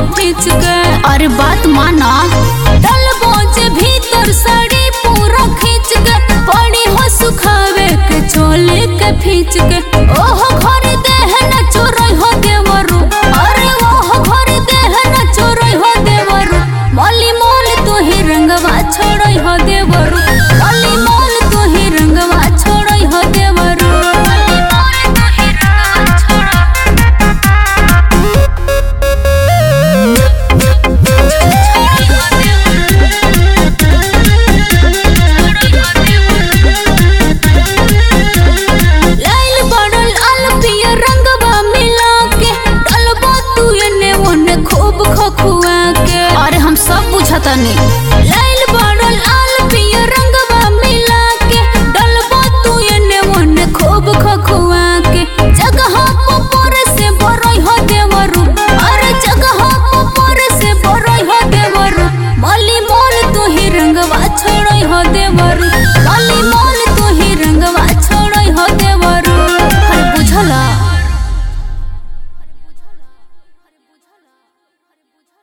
खींच के अरे बात माना डलबो जे भीतर साड़ी पूरा खींच के पड़ी हो सुखावे के चोले के खींच के ओहो घर देह न चोरई हो देवरु अरे ओहो घर देह न चोरई हो देवरु मली मोल तू ही रंगवा छोड़ई हो देवरु मली मोल तू ही रंगवा छोड़ई हो देवरु मली मोल तू ही रंगवा छोड़ई लाइल बड़ल अल पियर रंगवा मिला के डलबो तू एने ओने खूब खखुआ के अरे हम सब बुझतनी